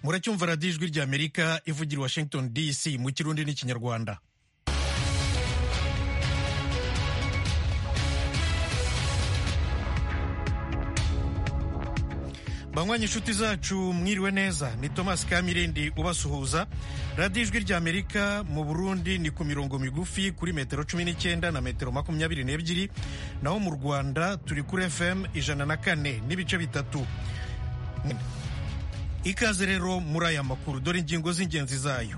muracyumva radiyo ijwi ry'amerika ivugira washington dc mu kirundi n'ikinyarwanda banywanyi inshuti zacu mwiriwe neza ni thomas kamirindi ubasuhuza radiyo ijwi ry'amerika mu burundi ni ku mirongo migufi kuri metero cumi n'icyenda na metero makumyabiri n'ebyiri naho mu rwanda turi kuri fm ijana na kane n'ibice bitatu ikaze rero muri aya makuru dore ingingo z'ingenzi zayo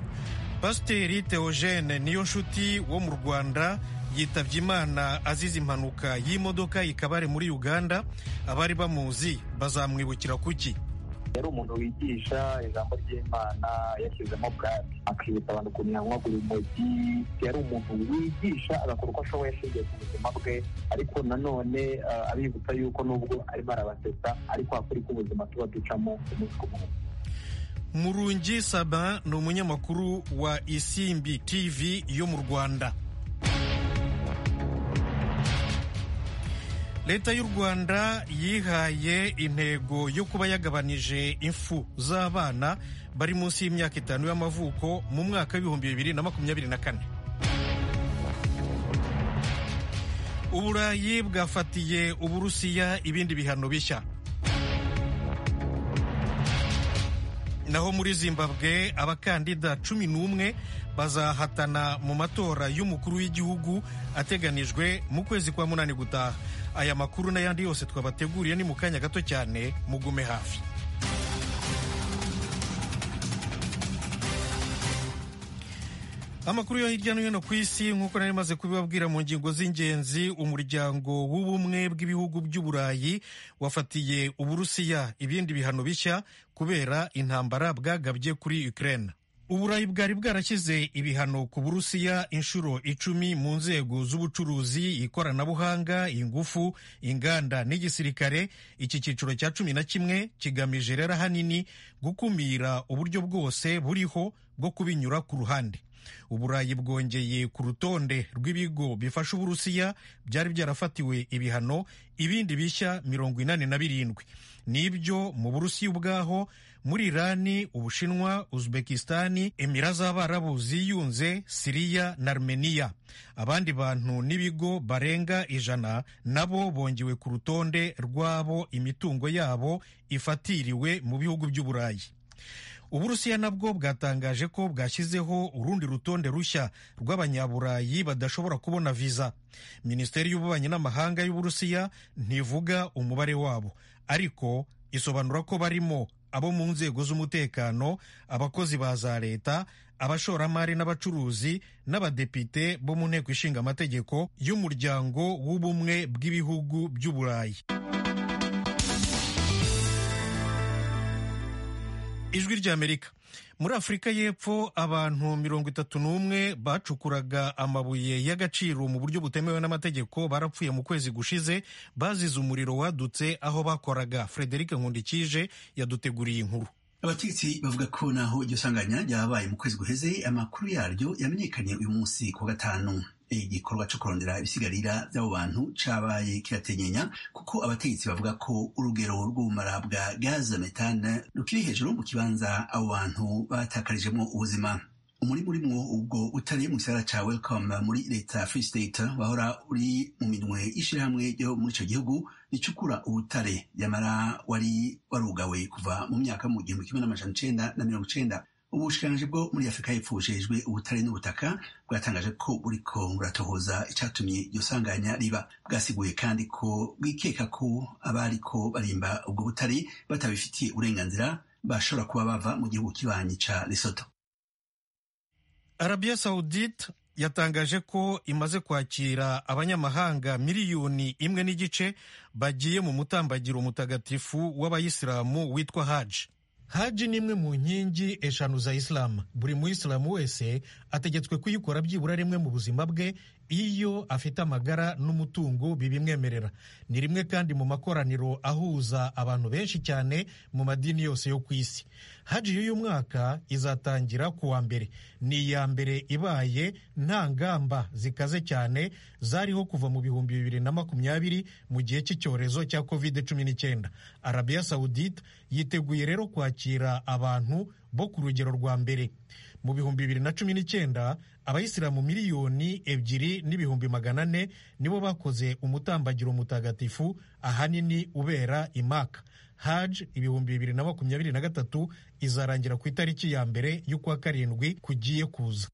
pasiteri teogene niyo nshuti wo mu rwanda yitabye imana azize impanuka y'imodoka ikabare muri uganda abari bamuzi bazamwibukira kuki yari umuntu wigisha ijambo ry'imana yashyizemo bwaki akibutsa abantu ukuntu yanywagura urumogi yari umuntu wigisha agakora uko ashoboye ashingiye ku buzima bwe ariko nanone abibutsa yuko nubwo arimo arabasetsa ariko hakuri k'ubuzima tuba ducamo umunsi ku munsi murungi saba ni umunyamakuru wa isimbi tv yo mu rwanda leta y'u rwanda yihaye intego yo kuba yagabanije impfu z'abana bari munsi y'imyaka itanu y'amavuko mu mwaka w'ibihumbi bibiri na makumyabiri na kane uburayi bwafatiye uburusiya ibindi bihano bishya naho muri zimbabwe abakandida cumi n'umwe bazahatana mu matora y'umukuru w'igihugu ateganijwe mu kwezi kwa munani gutaha aya makuru n'ayandi yose twabateguriye ni mu kanya gato cyane mugume hafi amakuru yo hirya no hino ku isi nk'uko nari maze kubibabwira mu ngingo z'ingenzi umuryango w'ubumwe bw'ibihugu by'uburayi wafatiye uburusiya ibindi bihano bishya kubera intambara bwagabye kuri ukraine uburayi bwari bwarashyize ibihano ku burusiya inshuro icumi mu nzego z'ubucuruzi ikoranabuhanga ingufu inganda n'igisirikare iki cyiciro cya cumi na kimwe kigamije rero ahanini gukumira uburyo bwose buriho bwo kubinyura ku ruhande uburayi bwongeye ku rutonde rw'ibigo bifasha uburusiya byari byarafatiwe ibihano ibindi bishya mirongo inani na birindwi nibyo mu burusiya ubwaho muri irani ubushinwa uzbekistan emira z'abarabu ziyunze siriya na armenia abandi bantu n'ibigo barenga ijana nabo bongewe ku rutonde rw'abo imitungo yabo ifatiriwe mu bihugu by'uburayi uburusiya nabwo bwatangaje ko bwashyizeho urundi rutonde rushya rw'abanyaburayi badashobora kubona viza minisiteri y'ububanyi n'amahanga y'uburusiya ntivuga umubare wabo ariko isobanura ko barimo abo mu nzego z'umutekano abakozi ba za leta abashoramari n'abacuruzi n'abadepite bo mu nteko ishinga amategeko y'umuryango w'ubumwe bw'ibihugu by'uburayi ijwi ry'amerika muri afurika y'epfo abantu mirongo itatu n'umwe bacukuraga amabuye y'agaciro mu buryo butemewe n'amategeko barapfuye mu kwezi gushize bazize umuriro wadutse aho bakoraga frederic nkundikije yaduteguriye inkuru abategetsi bavuga ko naho iryo sanganya ryabaye mu kwezi guheze amakuru yaryo yamenyekanye uyu munsi ku wa gatanu igikorwa cyo kurondera ibisigarira by'abo bantu cabaye kirategenya kuko abategetsi bavuga ko urugero rw'ubumara bwa gaze metane rukiri hejuru mu kibanza abo bantu batakarijemo ubuzima umurimo urimwo ubwo utari mu gisagara ca welcome muri leta free state wahora uri mu minwe y'ishirahamwe ryo muri ico gihugu ricukura ubutare nyamara wari warugawe kuva mu myaka mu gihumbi kimwe n'amajana icenda na mirongo icenda ubushikiranganji bwo muri afurika y'epfo bujejwe ubutare n'ubutaka bwatangaje ko buriko buratohoza icatumye iryo sanganya riba bwasiguye kandi ko bwikeka ko abariko barimba ubwo butare batabifitiye uburenganzira bashobora kuba bava mu gihugu kibanyi ca lesoto arabiya sawudite yatangaje ko imaze kwakira abanyamahanga miliyoni imwe n'igice bagiye mu mutambagiro mutagatifu w'abayisilamu witwa haji haji ni imwe mu nkingi eshanu za isilamu buri muyisilamu wese ategetswe kuyikora byibura rimwe mu buzima bwe iyo afite amagara n'umutungo bibimwemerera ni rimwe kandi mu makoraniro ahuza abantu benshi cyane mu madini yose yo ku isi haji y'uyu mwaka izatangira ku wa mbere ni iya mbere ibaye nta ngamba zikaze cyane zariho kuva mu bihumbi bibiri na makumyabiri mu gihe cy'icyorezo cya covid cumi n'icyenda arabiya sawudite yiteguye rero kwakira abantu bo ku rugero rwa mbere mu bihumbi bibiri na cumi n'icyenda abayisilamu miliyoni ebyiri n'ibihumbi magana ane nibo bakoze umutambagiro mutagatifu ahanini ubera imaka haji ibihumbi bibiri na makumyabiri na gatatu izarangira ku itariki ya mbere y'ukwa karindwi kugiye kuza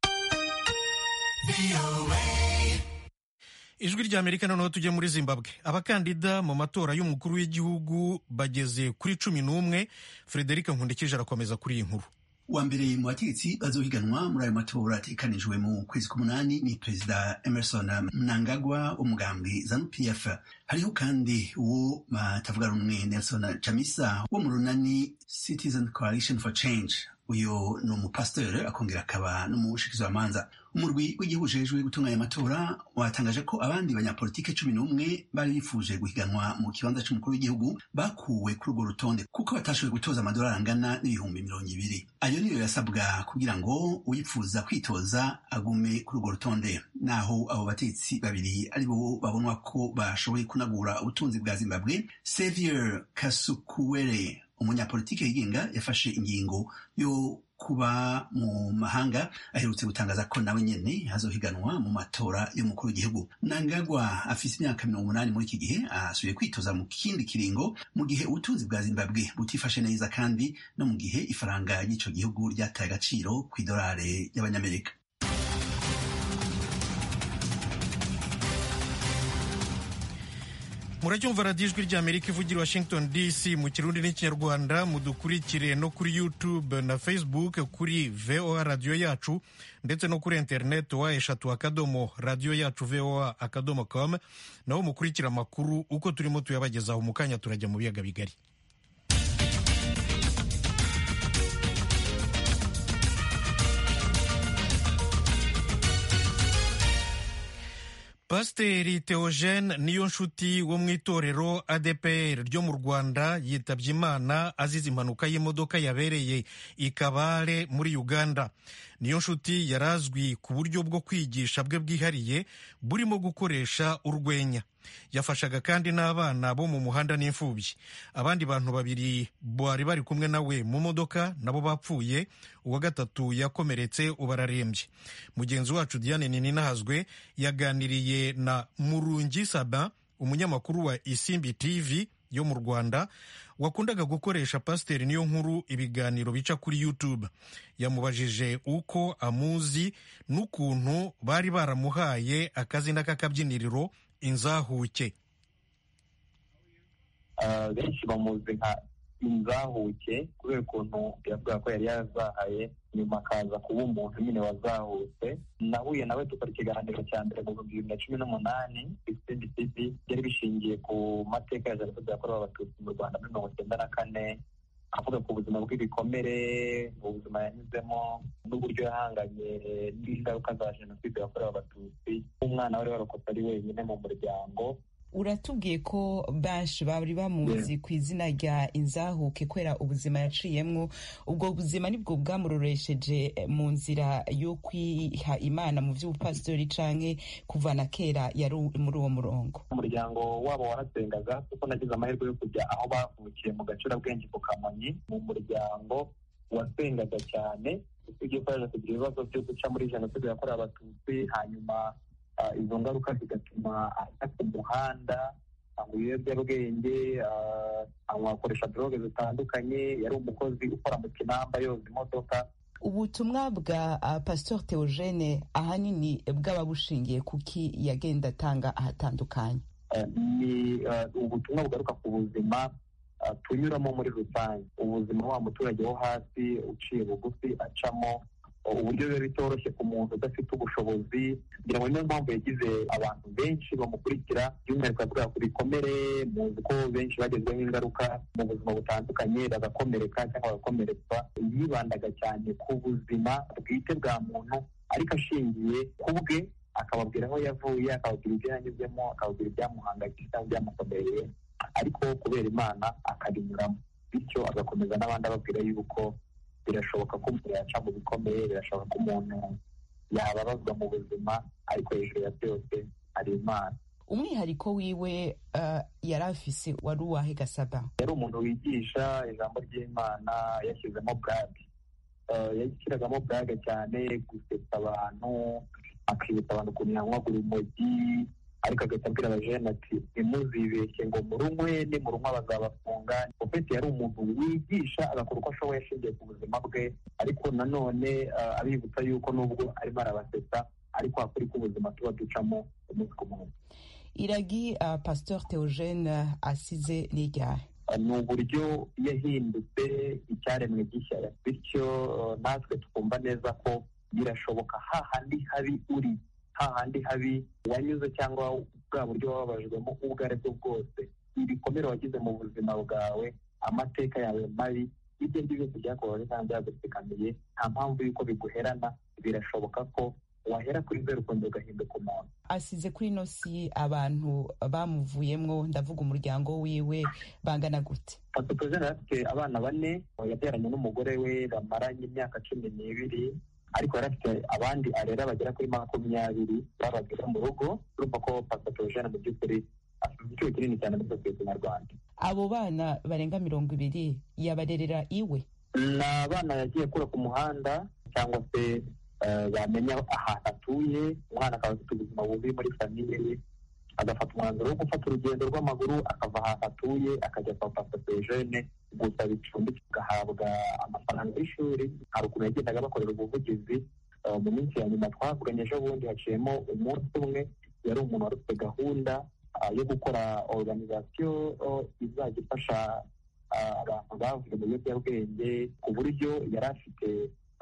ijwi ry'amerika noneho tujye muri zimbabwe abakandida mu matora y'umukuru w'igihugu bageze kuri cumi n'umwe frederic nkundikije arakomeza kuri iyi nkuru wa mbere mu bategetsi bazohiganwa muri ayo matora atekanijwe mu kwezi k'umunani ni perezida emerson mnangagwa w'umugambwe zanu pf hariho kandi uwo batavuga rumwe nelson chamisa wo mu runani citizen coalition for change uyu ni umupasiteri akongera akaba n'umushikizamanza umurwi w'igihugu ujejwe gutunganya amatora watangaje ko abandi banyapolitike cumi n'umwe bari bifuje guhiganwa mu kibanza cy'umukuru w'igihugu bakuwe kuri urwo rutonde kuko batashoboye gutoza amadolari angana n'ibihumbi mirongo ibiri ayo niyo yasabwa kugira ngo uyifuza kwitoza agume kuri urwo rutonde naho abo batetsi babiri ari bo babonwa ko bashoboye kunagura ubutunzi bwa zimbabwe sevier kasukuwere umunyapolitike yigenga yafashe ingingo yo kuba mu mahanga aherutse gutangaza ko nawe nyene hazohiganwa mu matora y'umukuru w'igihugu nangagwa afise imyaka mirongo umunani muri iki gihe asubiye kwitoza mu kindi kiringo mu gihe ubutunzi bwa zimbabwe butifashe neza kandi no mu gihe ifaranga ry'ico gihugu ryataye agaciro kw'idolare y'abanyamerika muracyumva radiyo ijwi ry'amerika ivugira washington dc mu kirundi n'ikinyarwanda mudukurikire no kuri youtube na facebook kuri voa radiyo yacu ndetse no kuri interineti wa eshatu akadomo radiyo yacu voa akadomo com naho mukurikira amakuru uko turimo tuyabagezaho mu kanya turajya mu biyaga bigari pasiteri teogene niyo nshuti wo mu itorero adepr ryo mu rwanda yitabye imana azize impanuka y'imodoka yabereye ikabare muri uganda niyo nshuti yari azwi ku buryo bwo kwigisha bwe bwihariye burimo gukoresha urwenya yafashaga kandi n'abana bo mu muhanda n'imfubyi abandi bantu babiri bari bari kumwe nawe mu modoka nabo bapfuye uwa gatatu yakomeretse ubu ararembye mugenzi wacu diane nininahazwe yaganiriye na murungi saba umunyamakuru wa isimbi tv yo mu rwanda wakundaga gukoresha pasiteri niyo nkuru ibiganiro bica kuri youtube yamubajije uko amuzi n'ukuntu bari baramuhaye akazina k'akabyiniriro inzahuke benshi bamuzi nka inzahuke kubera ukuntu yavuga ko yari yarazahaye nyuma akaza kuba umuntu nyine wazahutse nahuye nawe dukora ikiganiro cya mbere mu bihumbi bibiri na cumi n'umunani isindi tivi byari bishingiye ku mateka ya jenoside yakorewe abatutsi mu rwanda muri mirongo icyenda na kane avuga ku buzima bw'ibikomere ubuzima yanyuzemo n'uburyo yahanganye n'ingaruka za jenoside yakorewe abatutsi umwana wari warokotse ari wenyine mu muryango uratubwiye ko benshi bari bamuzi ku izina rya inzahuke kubera ubuzima yaciyemo ubwo buzima nibwo bwamuroresheje mu nzira yo kwiha imana mu by'ubupasitori canke kuvana kera yari muri uwo murongo umuryango wabo warasengaga kuko nagize amahirwe yo kujya aho bavukiye mu gacurabwenge ku kamonyi mu muryango wasengaga cyane usibye ko yaje kugira ibibazo byo guca muri jenoside yakorewe abatutsi hanyuma izo ngaruka zigatuma ajya ku muhanda anywa ibiyobyabwenge akoresha droge zitandukanye yari umukozi ukora mu kinamba yoza imodoka ubutumwa bwa uh, pastor theogene ahanini bwaba bushingiye kuki yagenda atanga ahatandukanye uh, ni uh, ubutumwa bugaruka ku buzima tunyuramo muri rusange ubuzima wa muturage wo hasi uciye bugufi acamo uburyo biba bitoroshye ku muntu udafite ubushobozi kugira ngo niyo mpamvu yagize abantu benshi bamukurikira by'umwihariko yavuga ku bikomere muzi ko benshi bagezweho ingaruka mu buzima butandukanye bagakomereka cyangwa bagakomeretswa yibandaga cyane ku buzima bwite bwa muntu ariko ashingiye ku bwe akababwira aho yavuye akababwira ibyo yanyuzemo akababwira ibyamuhangayikishije cyangwa ibyamukomereye ariko kubera imana akabinyuramo bityo agakomeza n'abandi ababwira yuko birashoboka ko umuntu yaca mu bikomeye birashoboka ko umuntu yababazwa mu buzima ariko hejuru ya byose hari imana umwihariko wiwe yari afise wari uwahe gasaba yari umuntu wigisha ijambo ry'imana yashyizemo burage yashyiragamo burage cyane gusetsa abantu akibutsa abantu ukuntu yanywagura urumogi ariko agahita abwira abajene ati ntimuzibeshye ngo murunywe nimurunywa bazabafunga opeti yari umuntu wigisha agakora uko ashoboye ashingiye ku buzima bwe ariko nanone abibutsa yuko nubwo arimo arabasetsa ariko hakuri k'ubuzima tuba ducamo umunsi ku munsi iragi uh, pasteur theogene asize n'iryahe ni uburyo yahindutse icyaremwe gishya bityo natwe twumva neza ko birashoboka hahandi habi uri hahandi habi wanyuze cyangwa bwa buryo wababajwemo ubwo ari bwo bwose ibikomere wagize mu buzima bwawe amateka yawe mabi ibyo ngibyo byakubabaje cyangwa byagutsikamiye nta mpamvu y'uko biguherana birashoboka ko wahera kuri zeru ukundi ugahinduka umuntu asize kuri ino si abantu bamuvuyemwo ndavuga umuryango wiwe bangana gute patopozene afite abana bane yabyaranye n'umugore we bamaranye imyaka cumi n'ibiri ariko yari afite abandi arera bagera kuri makumyabiri babagira mu rugo urumva ko patopozene mu by'ukuri afite igiciro kinini cyane muri sosiyete nyarwanda abo bana barenga mirongo ibiri yabarerera iwe ni abana yagiye akura ku muhanda cyangwa se bamenya ahantu atuye umwana akaba afite ubuzima bubi muri famiye ye agafata umwanzuro wo gufata urugendo rw'amaguru akava ahantu atuye akajya kwa pasitejene gusaba icumbi agahabwa amafaranga y'ishuri hari ukuntu yagendaga bakorera ubuvugizi mu minsi ya nyuma twavuganye ejo bundi haciyemo umunsi umwe yari umuntu wari ufite gahunda yo gukora oruganizasiyo izajya ifasha abantu bavuye mu biyobyabwenge ku buryo yari afite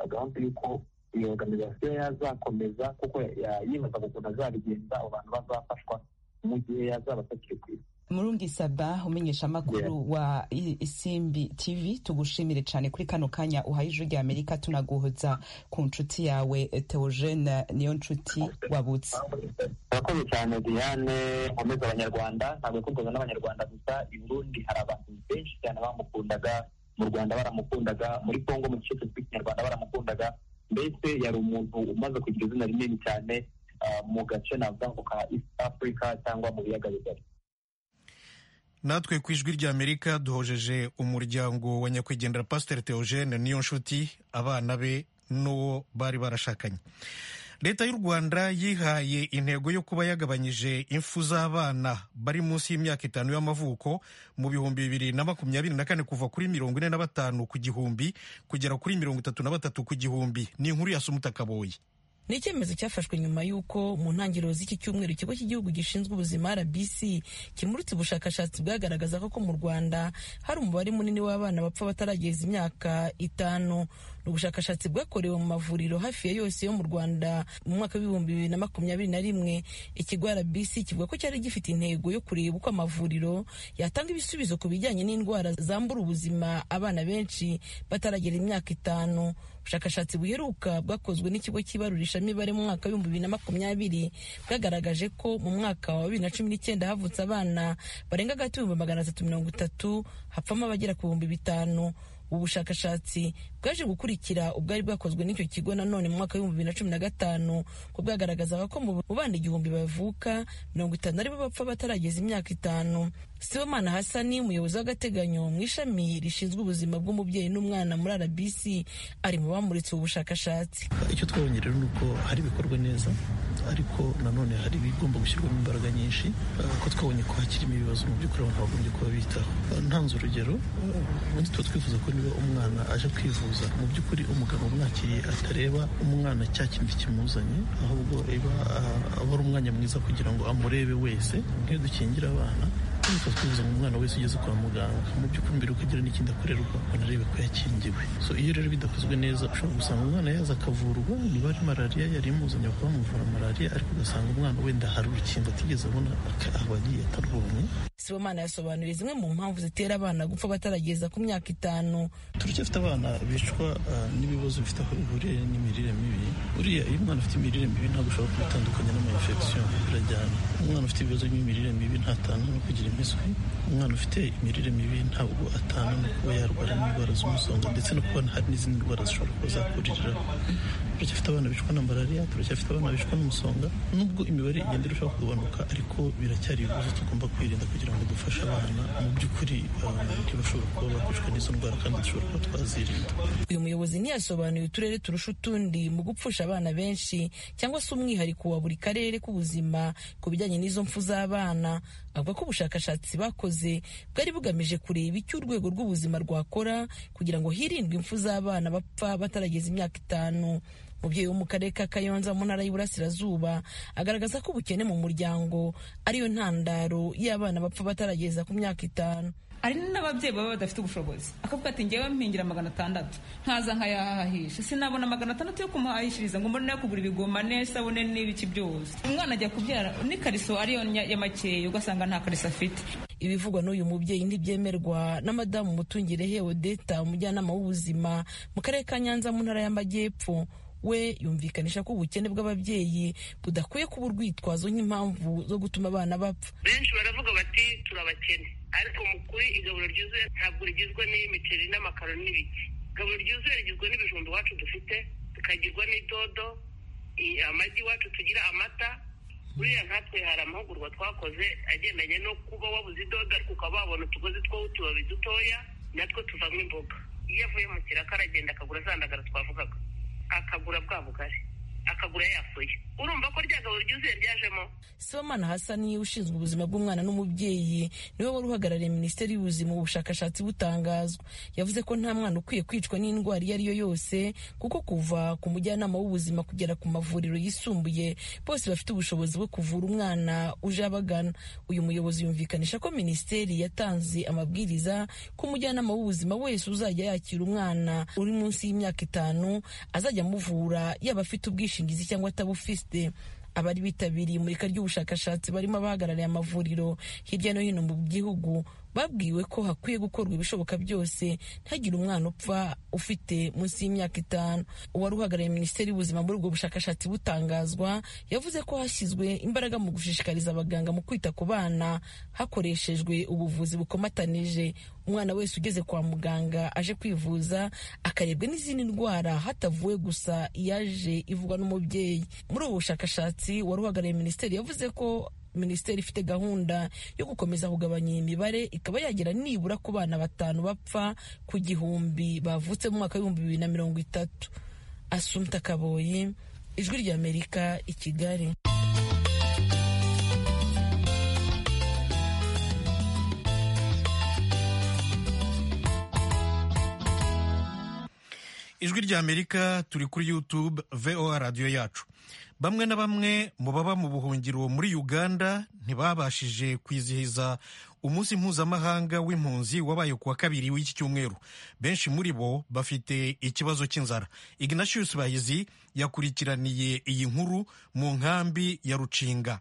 gahunda y'uko iyo oruganizasiyo yazakomeza kuko yibaza ukuntu azabigenza abo bantu bazafashwa mu gihe yazaba atakiri ku isi murungi saba umenyesha amakuru wa isimbi tv tugushimire cyane kuri kano kanya uhaye ijwi rya amerika tunaguhoza ku nshuti yawe teogene niyo nshuti wabutse murakoze cyane diane nkomeza abanyarwanda ntabwo yakorwaga n'abanyarwanda gusa i burundi hari abantu benshi cyane bamukundaga mu rwanda baramukundaga muri congo mu gice cyitwa ikinyarwanda baramukundaga mbese yari umuntu umaze kugira izina rinini cyane mu gace navuga ngo ka east africa cyangwa mu biyaga bigari natwe ku ijwi ry'amerika duhojeje umuryango wa nyakwigendera pasiteri teogene niyo nshuti abana be n'uwo bari barashakanye leta y'u rwanda yihaye intego yo kuba yagabanyije impfu z'abana bari munsi y'imyaka itanu y'amavuko mu bihumbi bibiri na makumyabiri na kane kuva kuri mirongo ine na batanu ku gihumbi kugera kuri mirongo itatu na batatu ku gihumbi ni inkuru ya sumuta kaboyi ni icyemezo cyafashwe nyuma y'uko mu ntangiriro z'iki cyumweru ikigo cy'igihugu gishinzwe ubuzima rbc kimurutse ubushakashatsi bwagaragaza ko mu rwanda hari umubare munini w'abana bapfa batarageza imyaka itanu ni ubushakashatsi bwakorewe mu mavuriro hafi ya yose yo mu rwanda mu mwaka w'ibihumbi bibiri na makumyabiri na rimwe ikigo rbc kivuga ko cyari gifite intego yo kureba uko amavuriro yatanga ibisubizo ku bijyanye n'indwara zambura ubuzima abana benshi bataragera imyaka itanu ubushakashatsi buheruka bwakozwe n'ikigo cy'ibarurishamibare mu mwaka w'ibihumbi bibiri na makumyabiri bwagaragaje ko mu mwaka wa bibiri na cumi n'icyenda havutse abana barenga hagati y'ibihumbi magana atatu mirongo itatu hapfamo abagera ku bihumbi bitanu ubu bushakashatsi bwaje gukurikira ubwari bwakozwe n'icyo kigo nanone mu mwaka w'ibihumbi bibiri na cumi na gatanu ko bwagaragazaga ko mu bana igihumbi bavuka mirongo itanu aribo bapfa batarageza imyaka itanu sibomana hasani umuyobozi w'agateganyo mu ishami rishinzwe ubuzima bw'umubyeyi n'umwana muri rbc ari mu bamuritse ubu bushakashatsi icyo twabonye rero ni uko hari ibikorwa neza ariko nanone hari ibigomba gushyirwamo imbaraga nyinshi ko twabonye ko hakirimo ibibazo mu by'ukuri abantu bagombye kuba bitaho ntanze urugero ubundi tuba twifuza ko niba umwana aje kwivuza mu by'ukuri umuganga umwakiriye atareba umwana cya kindi kimuzanye ahubwo aba ari umwanya mwiza kugira ngo amurebe wese nk'iyo dukingira abana tuba twifuza ngo umwana wese ugeze kwa muganga mu by'ukuri mbere ukagira n'ikindi akorerwa banarebe ko yakingiwe so iyo rero bidakozwe neza ushobora gusanga umwana yaza akavurwa niba ari malariya yari imuzanye bakaba bamuvura malariya ariko ugasanga umwana wenda hari urukingo atigeze abona abagiye atarubonye sibomana yasobanuriye zimwe mu mpamvu zitera abana gupfa batarageza ku myaka itanu turacyafite abana bicwa uh, n'ibibazo bifite aho bihuriye n'imirire mibi buriya iyo umwana afite imirire mibi ntabwo ushobora kubitandukanya n'amayinfection birajyana umwana ufite ibibazo by'imirire mibi ntatana no kugira impiswi umwana ufite imirire mibi ntabwo atana no kuba yarwara n'indwara z'umusonga ndetse no kuba hari n'izindi ndwara zishobora kuba zakuririraho turacyafite abana bicwa na malariya turacyafite abana bicwa n'umusonga nubwo imibare igenda irushaho kugabanuka ariko biracyari ibibazo tugomba kwirinda kugira ngo dufashe abana mu by'ukuri uh, ntibashobora kuba bakicwa n'izo ndwara kandi dushobora kuba twazirinda uyu muyobozi ntiyasobanuye uturere turusha utundi mu gupfusha abana benshi cyangwa se umwihariko wa buri karere k'ubuzima ku bijyanye n'izo mpfu z'abana avuga ko ubushakashatsi bakoze bwari bugamije kureba icyo urwego rw'ubuzima rwakora kugira ngo hirindwe impfu z'abana bapfa batarageza imyaka itanu umubyeyi wo mu karere ka kayonza mu ntara y'uburasirazuba agaragaza ko ubukene mu muryango ariyo ntandaro y'abana bapfa batarageza ku myaka itanu hari n'ababyeyi baba badafite ubushobozi akavuga ati ngewe mpingira magana atandatu nkaza nkayahahisha sinabona magana atandatu yo kumuhahishiriza ngo mbone no kugura ibigoma n'isabune n'ibiki byose umwana ajya kubyara n'ikariso ariyo ya makeya ugasanga nta kariso afite ibivugwa n'uyu mubyeyi ntibyemerwa na madamu mutungirehe odeta umujyanama w'ubuzima mu karere ka nyanza mu ntara y'amajyepfo we yumvikanisha ko ubukene bw'ababyeyi budakwiye kuba urwitwazo nk'impamvu zo gutuma abana bapfa benshi baravuga bati turabakene ariko mu kuri igaburo ryuzuye ntabwo rigizwe n'imiceri n'amakaro n'ibiki igaburo ryuzuye rigizwe n'ibijumba iwacu dufite tukagirwa n'idodo amagi iwacu tugira amata buriya nkatwe hari amahugurwa twakoze agendanye no kuba wabuze idodo ariko ukaba wabona utugozi twoho utubabi dutoya natwo tuvamo imboga iyo avuye mu kiraka aragenda akagura zandagara twavugaga akagura bwa bugari akagura yafuye urumva ko ryagabo ryuzuye ryajemo sibomana hasani ushinzwe ubuzima bw'umwana n'umubyeyi niwe wari uhagarariye minisiteri y'ubuzima ubushakashatsi butangazwa yavuze ko nta mwana ukwiye kwicwa n'indwara iyo ari yo yose kuko kuva ku mujyanama w'ubuzima kugera ku mavuriro yisumbuye bose bafite ubushobozi bwo kuvura umwana uje abagana uyu muyobozi yumvikanisha ko minisiteri yatanze amabwiriza ko umujyanama w'ubuzima wese uzajya yakira umwana uri munsi y'imyaka itanu azajya amuvura yaba afite ubwishingizi ubwishingizi cyangwa atabufite abari bitabiriye imurika ry'ubushakashatsi barimo abahagarariye amavuriro hirya no hino mu gihugu babwiwe ko hakwiye gukorwa ibishoboka byose ntihagire umwana upfa ufite munsi y'imyaka itanu uwari uhagarariye minisiteri y'ubuzima muri ubwo bushakashatsi butangazwa yavuze ko hashyizwe imbaraga mu gushishikariza abaganga mu kwita ku bana hakoreshejwe ubuvuzi bukomatanije umwana wese ugeze kwa muganga aje kwivuza akarebwa n'izindi ndwara hatavuwe gusa iyaje ivugwa n'umubyeyi muri ubu bushakashatsi wari uhagarariye minisiteri yavuze ko minisiteri ifite gahunda yo gukomeza kugabanya iyi mibare ikaba yagera nibura ku bana batanu bapfa ku gihumbi bavutse mu mwaka w'ibihumbi bibiri na mirongo itatu asumta kaboyi ijwi ry'amerika i kigali ijwi rya amerika turi kuri youtube voa radiyo yacu bamwe na bamwe mu baba mu buhungiro muri uganda ntibabashije kwizihiza umunsi mpuzamahanga w'impunzi wabaye ku wa kabiri w'iki cyumweru benshi muri bo bafite ikibazo cy'inzara ignatius bahizi yakurikiraniye iyi nkuru mu nkambi ya rucinga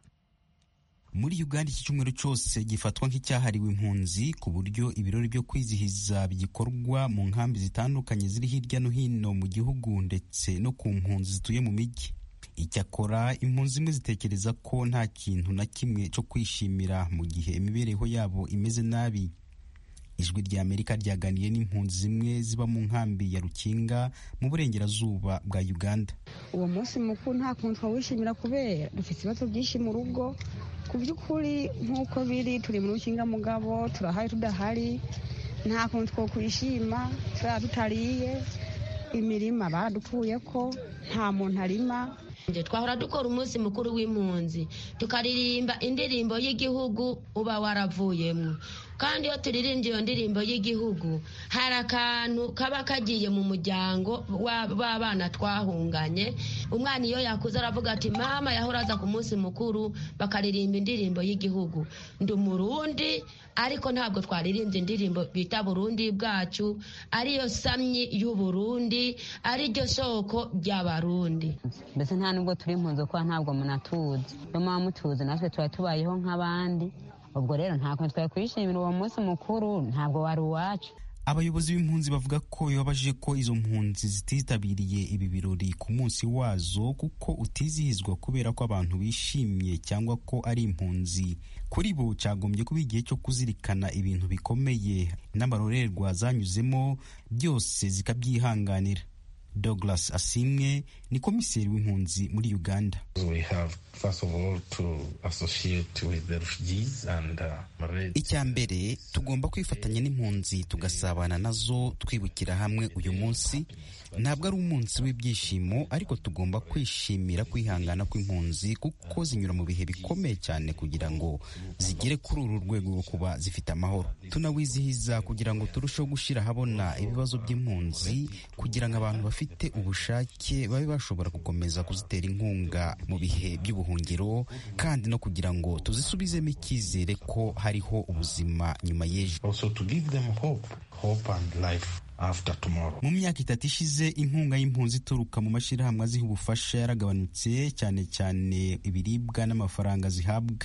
muri uganda iki cyumweru cyose gifatwa nk'icyahariwe impunzi ku buryo ibirori byo kwizihiza bigikorwa mu nkambi zitandukanye ziri hirya no hino mu gihugu ndetse no ku mpunzi zituye mu mijyi icyakora impunzi zimwe zitekereza ko nta kintu na kimwe cyo kwishimira mu gihe imibereho yabo imeze nabi ijwi rya amerika ryaganiye n'impunzi zimwe ziba mu nkambi ya rukinga mu burengerazuba bwa uganda uwo munsi mukuru nta kuntu twawishimira kubera dufite ibibazo byinshi mu rugo ku by'ukuri nk'uko biri turi mu rukinga mugabo turahari tudahari nta kuntu two kwishima turaba tutariye imirima baradupfuye ko nta muntu arima twahora dukora umunsi mukuru w'impunzi tukaririmba indirimbo y'igihugu uba waravuyemo kandi iyo turirimbye iyo ndirimbo y'igihugu hari akantu kaba kagiye mu muryango w'abana twahunganye umwana iyo yakuze aravuga ati mama yahora aza ku munsi mukuru bakaririmba indirimbo y'igihugu ndi umurundi ariko ntabwo twaririmbye indirimbo bita burundi bwacu ariyo samyi y'uburundi ariryo soko ry'abarundi mbese nta nubwo turi impunzi kuko ntabwo munatuzi niyo muba mutuzi natwe tuba tubayeho nk'abandi ubwo rero nta kuntu twakwishimira uwo munsi mukuru ntabwo wari uwacu abayobozi b'impunzi bavuga ko bibabaje ko izo mpunzi zititabiriye ibi birori ku munsi wazo kuko utizihizwa kubera ko abantu bishimye cyangwa ko ari impunzi kuri bo cyagombye kuba igihe cyo kuzirikana ibintu bikomeye n'amarorerwa zanyuzemo byose zikabyihanganira douglas asimwe ni komiseri w'impunzi muri uganda icya mbere tugomba kwifatanya n'impunzi tugasabana nazo twibukira hamwe uyu munsi ntabwo ari umunsi w'ibyishimo ariko tugomba kwishimira kwihangana kw'impunzi kuko zinyura mu bihe bikomeye cyane kugira ngo zigere kuri uru rwego rwo kuba zifite amahoro tunawizihiza kugira ngo turusheho gushyira ahabona ibibazo by'impunzi kugira ngo abantu bafite ubushake babe bashobora gukomeza kuzitera inkunga mu bihe by'ubuhungiro kandi no kugira ngo tuzisubizemo icyizere ko hariho ubuzima nyuma y'ejo mu myaka itatu ishize inkunga y'impunzi ituruka mu mashyirahamwe aziha ubufasha yaragabanutse cyane cyane ibiribwa n'amafaranga zihabwa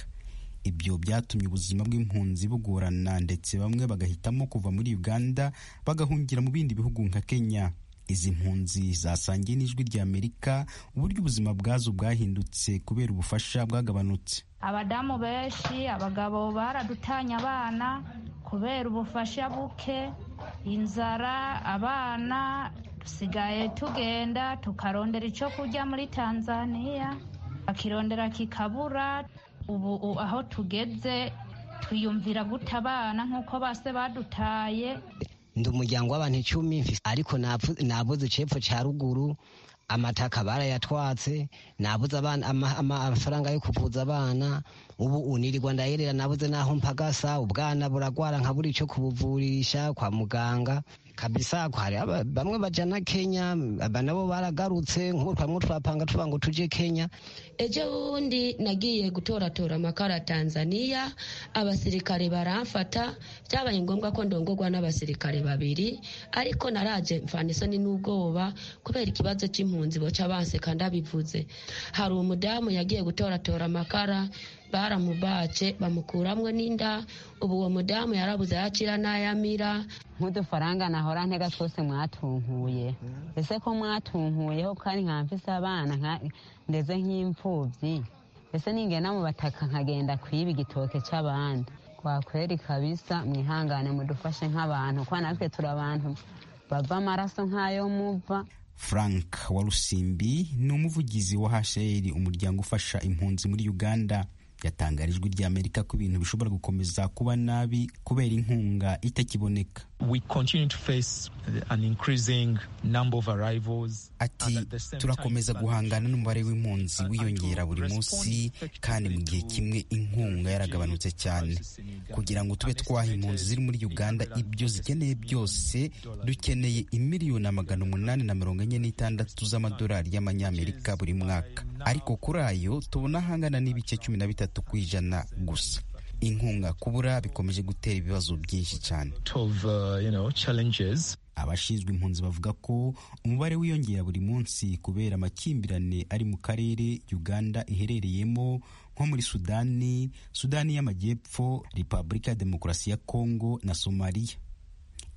ibyo byatumye ubuzima bw'impunzi bugorana ndetse bamwe bagahitamo kuva muri uganda bagahungira mu bindi bihugu nka kenya izi mpunzi zasangiye n'ijwi ry'amerika uburyo ubuzima bwazo bwahindutse kubera ubufasha bwagabanutse abadamu benshi abagabo baradutanya abana kubera ubufasha buke inzara abana dusigaye tugenda tukarondera icyo kurya muri tanzania bakirondera kikabura ubu aho tugeze twiyumvira guta abana nk'uko base badutaye ndi umuryango w'abantu icumi ariko nabuze icepfo cya ruguru amataka barayatwatse nabuze amafaranga yo kuvuza abana ubu unirirwa ndayerera nabuze n'aho mpagasa ubwana buragwara nkabura icyo kubuvurisha kwa muganga kabisa hari bamwe bajana kenya nabo baragarutse nk'uko twapanga tuba ngo tujye kenya ejo bundi nagiye gutoratora amakara tanzania abasirikare baramfata byabaye ngombwa ko ndongorwa n'abasirikare babiri ariko naraje mfana isoni n'ubwoba kubera ikibazo cy'impunzi boca banseka ndabivuze hari umudamu yagiye gutoratora amakara baramubace bamukuramo n'inda ubu uwo mudamu yarabuze yakira n'ayamira nk'udufaranga nahora ntega twose mwatunkuye ese ko mwatunkuyeho kandi nka mfise abana ndeze nk'imfubyi ese ningena mu bataka nkagenda kwiba igitoke cy'abandi kwakweri kabisa mwihangane mudufashe nk'abantu kuko natwe turi abantu bava amaraso nk'ayo muva frank warusimbi ni umuvugizi wa hcr umuryango ufasha impunzi muri uganda yatangarijwe ry'amerika ko ibintu bishobora gukomeza kuba nabi kubera inkunga itakiboneka ati turakomeza guhangana n'umubare w'impunzi wiyongera buri munsi kandi mu gihe kimwe inkunga yaragabanutse cyane kugira ngo tube twaha impunzi ziri muri uganda ibyo zikeneye byose dukeneye imiliyoni magana umunani na mirongo enye n'itandatu z'amadolari y'amanyamerika buri mwaka ariko kuri ayo tubona ahangana n'ibice cumi na bitatu ku ijana gusa inkunga kubura bikomeje gutera ibibazo byinshi cyane abashinzwe impunzi bavuga ko umubare wiyongera buri munsi kubera amakimbirane ari mu karere uganda iherereyemo nko muri sudani sudani y'amajyepfo repubulika ya demokarasi ya kongo na somaliya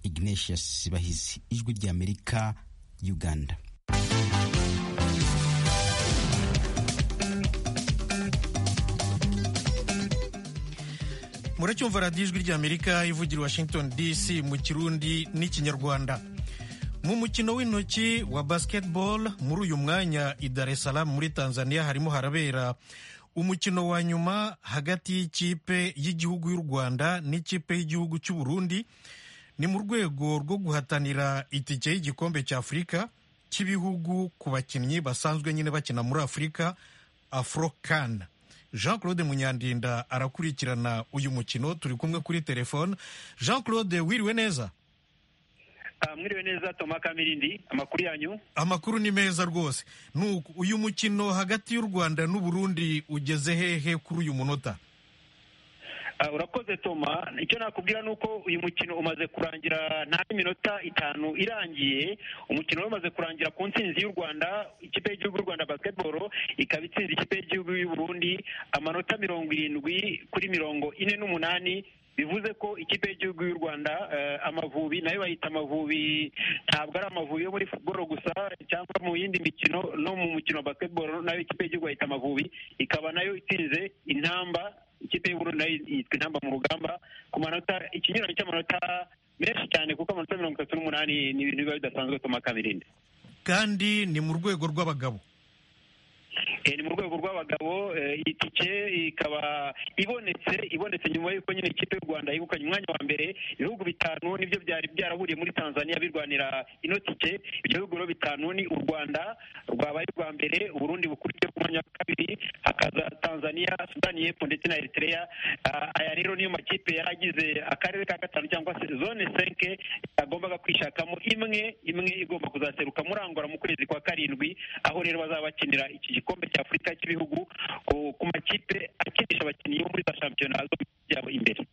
ignatius bahizi ijwi ry'amerika uganda muracyumva radiyo ijwi ry'amerika ivugira washington dc mu kirundi n'ikinyarwanda mu mukino w'intoki wa basketball muri uyu mwanya i dar es salaam muri tanzania harimo harabera umukino wa nyuma hagati y'ikipe y'igihugu y'u rwanda n'ikipe y'igihugu cy'u burundi ni mu rwego rwo guhatanira itike y'igikombe cya afurika cy'ibihugu ku bakinnyi basanzwe nyine bakina muri afurika afrocan jean claude munyandinda arakurikirana uyu mukino turi kumwe kuri telefone jean claude wiriwe neza mwiriwe neza toma kamirindi amakuru yanyu amakuru ni meza rwose nuko uyu mukino hagati y'u rwanda n'uburundi ugeze hehe kuri uyu munota urakoze toma icyo nakubwira ni uko uyu mukino umaze kurangira nta minota itanu irangiye umukino umaze kurangira ku ntsinzi y'u rwanda ikipe y'igihugu y'u rwanda basketball ikaba itsinze ikipe y'igihugu y'uburundi amanota mirongo irindwi kuri mirongo ine n'umunani bivuze ko ikipe y'igihugu y'u rwanda amavubi nayo bayita amavubi ntabwo ari amavubi yo muri futuboro gusa cyangwa mu yindi mikino no mu mukino wa basketball nayo ikipe y'igihugu bayita amavubi ikaba nayo itsinze intamba ikipe y'ubururu nayo yitwa intamba mu rugamba ku manota ikinyuranyo cy'amanota menshi cyane kuko amanota mirongo itatu n'umunani ni ibintu biba bidasanzwe toma kabirinde kandi ni mu rwego rw'abagabo ni mu rwego rw'abagabo iyi tike ikaba ibonetse ibonetse nyuma y'uko nyine ikipe y'u rwanda yegukanye umwanya wa mbere ibihugu bitanu nibyo byari byarahuriye muri tanzania birwanira ino tike ibyo bihugu rero bitanu ni u rwanda rwabaye urwa mbere uburundi bukurikiye ku mwanya wa kabiri hakaza tanzania sudani y'epfo ndetse na eritrea aya rero niyo makipe yari agize akarere ka gatanu cyangwa se zone senke yagombaga kwishakamo imwe imwe igomba kuzaseruka murangora mu kwezi kwa karindwi aho rero bazaba bakinira iki gikombe cya afurika cy'ibihugu ku makipe akinisha abakinnyi bo muri za shampiyona yabo imbere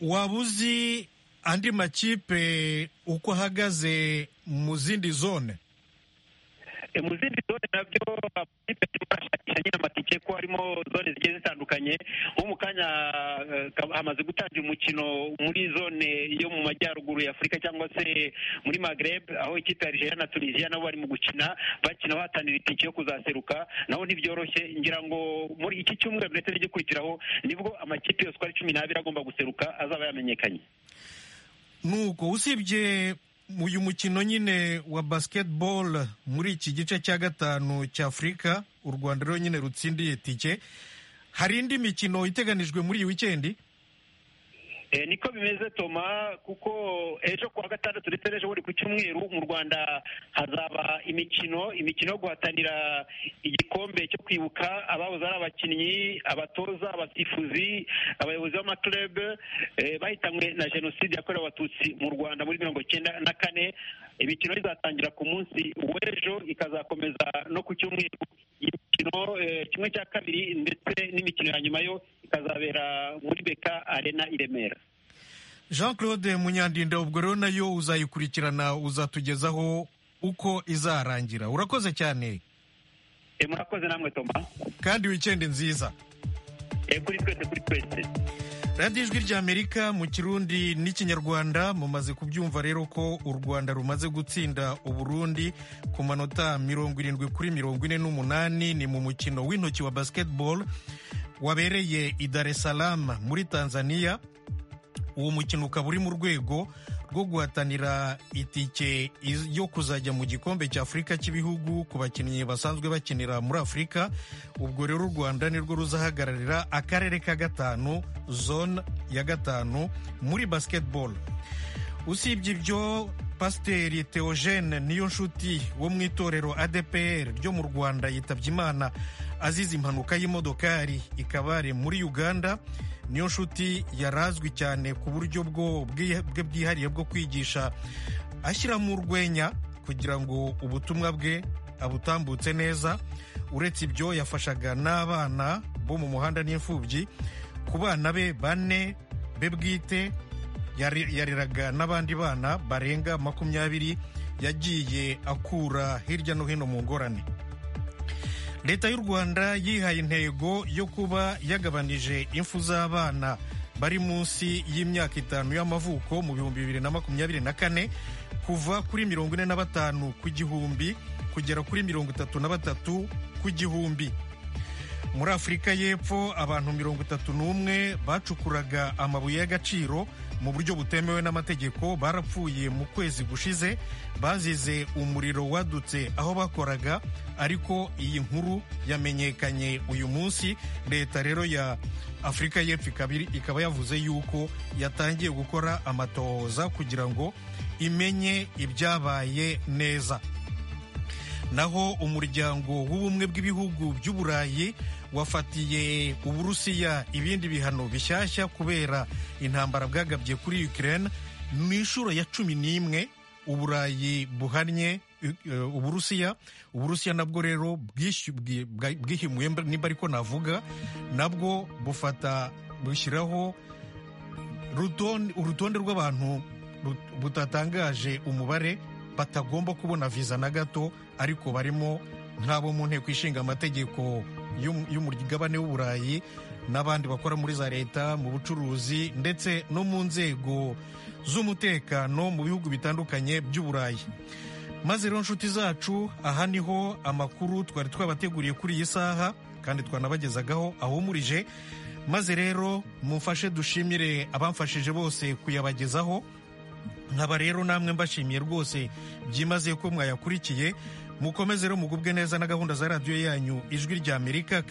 waba uzi andi makipe uko ahagaze mu zindi zone mu zindi zone nabyo amakipe arimo arashakisha nyine amatike ko harimo zone zigiye zitandukanye nko mu kanya hamaze gutangira umukino muri zone yo mu majyaruguru ya afurika cyangwa se muri magreb aho ikipe ya nigeria na tunisiya nabo barimo gukina bakina bahatanira itike yo kuzaseruka naho ntibyoroshye ngira ngo muri iki cyumweru ndetse n'igikurikiraho nibwo amakipe yose uko ari cumi n'abiri agomba guseruka azaba yamenyekanye nuko usibye uyu mukino nyine wa basketball muri iki gice cya gatanu cya afurika u rwanda rero nyine rutsindiye tike hari indi mikino iteganijwe muri iyi wikendi niko bimeze toma kuko ejo kuwa gatandatu ndetse n'ejo buri ku cyumweru mu rwanda hazaba imikino imikino yo guhatanira igikombe cyo kwibuka abahoze ari abakinnyi abatoza abasifuzi abayobozi b'amaturebe bahitanywe na jenoside yakorewe abatutsi mu rwanda muri mirongo icyenda na kane imikino izatangira ku munsi w'ejo ikazakomeza no ku cyumweru imikino kimwe cya kabiri ndetse n'imikino ya nyuma yo ikazabera muri beka arena i remera jean claude munyandinda ubwo rero nayo uzayikurikirana uzatugezaho uko izarangira urakoze cyane murakoze namwe toma kandi wikendi nziza kuri twese kuri twese radiyo ijwi ry'amerika mu kirundi n'ikinyarwanda mumaze kubyumva rero ko u rwanda rumaze gutsinda uburundi ku manota mirongo irindwi kuri mirongo ine n'umunani ni mu mukino w'intoki wa basiketibolo wabereye i dar es salaam muri tanzania uwo mukino ukaba uri mu rwego rwo guhatanira itike yo kuzajya mu gikombe cya afurika cy'ibihugu ku bakinnyi basanzwe bakinira muri afurika ubwo rero u rwanda nirwo ruzahagararira akarere ka gatanu zone ya gatanu muri basiketibolo usibye ibyo pasiteri teogene niyo nshuti wo mu itorero adpr ryo mu rwanda yitabye imana azize impanuka y'imodokari ikabare muri uganda niyo nshuti yarazwi cyane ku buryo bwe bwihariye bwo kwigisha ashyiramo urwenya kugira ngo ubutumwa bwe abutambutse neza uretse ibyo yafashaga n'abana bo mu muhanda n'imfubyi ku bana be bane be bwite yareraga n'abandi bana barenga makumyabiri yagiye akura hirya no hino mu ngorane leta y'u rwanda yihaye intego yo kuba yagabanije impfu z'abana bari munsi y'imyaka itanu y'amavuko mu bihumbi bibiri na makumyabiri na kane kuva kuri mirongo ine na batanu ku gihumbi kugera kuri mirongo itatu na batatu ku gihumbi muri afurika y'epfo abantu mirongo itatu n'umwe bacukuraga amabuye y'agaciro mu buryo butemewe n'amategeko barapfuye mu kwezi gushize bazize umuriro wadutse aho bakoraga ariko iyi nkuru yamenyekanye uyu munsi leta rero ya afurika y'epfo ikaba yavuze yuko yatangiye gukora amatohoza kugira ngo imenye ibyabaye neza naho umuryango w'ubumwe bw'ibihugu by'uburayi wafatiye uburusiya ibindi bihano bishyashya kubera intambara bwagabye kuri Ukraine mu inshuro ya cumi n'imwe uburayi buhannye uburusiya uburusiya nabwo rero bwihimuye nimba ariko navuga nabwo bufata bushyiraho urutonde rw'abantu butatangaje umubare batagomba kubona viza na gato ariko barimo nk'abo mu nteko ishinga amategeko y'umugabane w'uburayi n'abandi bakora muri za leta mu bucuruzi ndetse no mu nzego z'umutekano mu bihugu bitandukanye by'uburayi maze rero inshuti zacu aha niho amakuru twari twabateguriye kuri iyi saha kandi twanabagezagaho ahumurije maze rero mufashe dushimire abamfashije bose kuyabagezaho nkaba rero namwe mbashimiye rwose byimaze ko mwayakurikiye mukomeze rero mugubwe neza na gahunda za radiyo yanyu ijwi ry'amerika